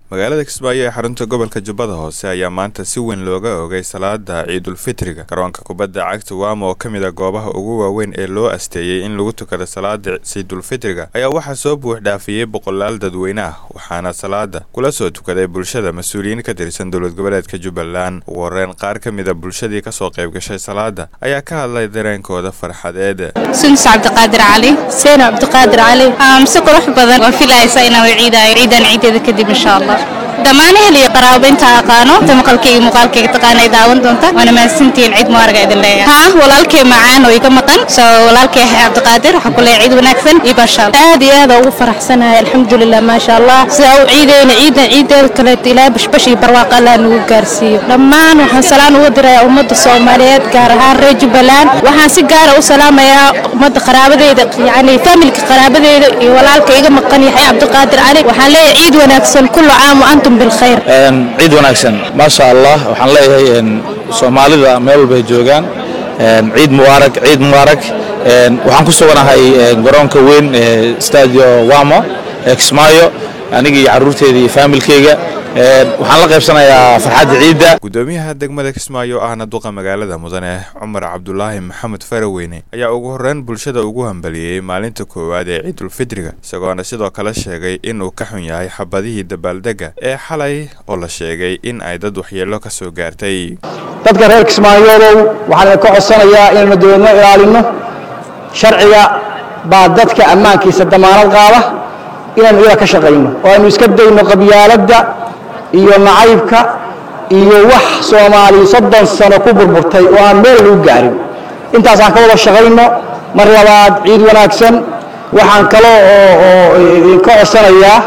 magaalada kismaayo ee xarunta gobolka jubbada hoose ayaa maanta si weyn looga ogay salaada ciidulfitriga garoonka kubadda cagta waama oo ka mid a goobaha ugu waaweyn ee loo asteeyey in lagu tukado salaada ciidulfitriga ayaa waxaa soo buux dhaafiyey boqolaal dadweyne ah waxaana salaada kula soo tukaday bulshada mas-uuliyiin ka tirsan dowlad goboleedka jubbaland ugu horreyn qaar ka mid a bulshadii kasoo qayb gashay salaada ayaa ka hadlay dareenkooda farxadeed sundus cabdiqaadir cali seen cabdiqaadir cali mise qurux badan waan filaysa inaan ciidaayo ciidan ciideeda kadib insha allah dhammaan ehel iyo qaraabo inta aqaano inta maqalkayga muuqaalkayga taqaana ay daawan doonta waana mahadsantihiin ciid mubaaraga idin leeyahay haa walaalkay macaan oo iga maqan soo walaalkay cabdiqaadir waxaa ku leeyahay ciid wanaagsan iyo baashaal aad iyo aad ugu faraxsanahay alxamdulilah maasha allah sida u ciideyna ciidan ciideeda kaleeto ilaa bashbash iyo barwaaqo allah nagu gaarsiiyo dhammaan waxaan salaan ugu dirayaa ummadda soomaaliyeed gaar ahaan reer jubbaland waxaan si gaara u salaamayaa ummadda qaraabadeyda yacni familka qaraabadeyda iyo walaalka iga maqan yahay cabdiqaadir cali waxaan leeyahay ciid wanaagsan kullu caam wa antum bilkhayr ciid wanaagsan maasha allah waxaan leeyahay soomaalida meel walbay joogaan ciid mubaarak ciid mubaarak waxaan ku suganahay garoonka weyn ee stadio wamo ee kismaayo aniga iyo carruurteeda iyo faamilkeyga waxaan la qaybsanayaa farxadda ciidda gudoomiyaha degmada kismaayo ahna duqa magaalada mudane cumar cabdulaahi maxamed faraweyne ayaa ugu horreyn bulshada ugu hambaliyey maalinta koowaad ee ciidulfitriga isagoona sidoo kale sheegay inuu ka xun yahay xabadihii dabaaldega ee xalay oo la sheegay in ay dad waxyeello ka soo gaartay dadka reer kismaayodow waxaan idinka codsanayaa inaynu dowladno ilaalinno sharciga baa dadka ammaankiisa damaanad qaada inaynu iyada ka shaqayno oo aynu iska dayno qabyaaladda iyo nacaybka iyo wax soomaaliya soddon sano ku burburtay oo aan meel lagu gaarin intaasaan ka wada shaqayno mar labaad ciid wanaagsan waxaan kalo oo idinka codsanayaa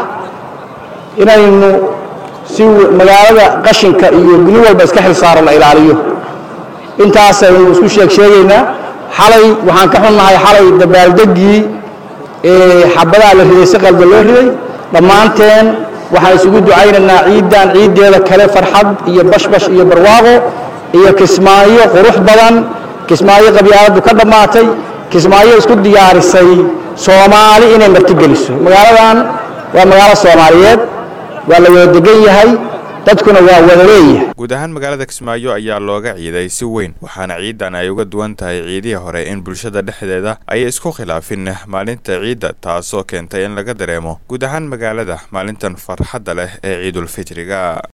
inaynu si magaalada qashinka iyo guni walba iska xil saaro la ilaaliyo intaasaynu isku sheeg sheegaynaa xalay waxaan ka xunnahay xalay dabaaldeggii ee xabadaha la riday si qalda loo riday dhammaanteen waxaan isugu ducaynaynaa ciiddan ciiddeeda kale farxad iyo bashbash iyo barwaaqo iyo kismaayo qurux badan kismaayo qabyaaladdu ka dhammaatay kismaayo isku diyaarisay soomaali inay martigeliso magaaladan waa magaalo soomaaliyeed waa la wada degan yahay dadkuna waa wada leeyahay guud ahaan magaalada kismaayo ayaa looga ciiday si weyn waxaana ciidan ay uga duwan tahay ciidihii hore in bulshada dhexdeeda ay isku khilaafin maalinta ciidda taasoo keentay in laga dareemo guud ahaan magaalada maalintan farxadda leh ee ciidulfitriga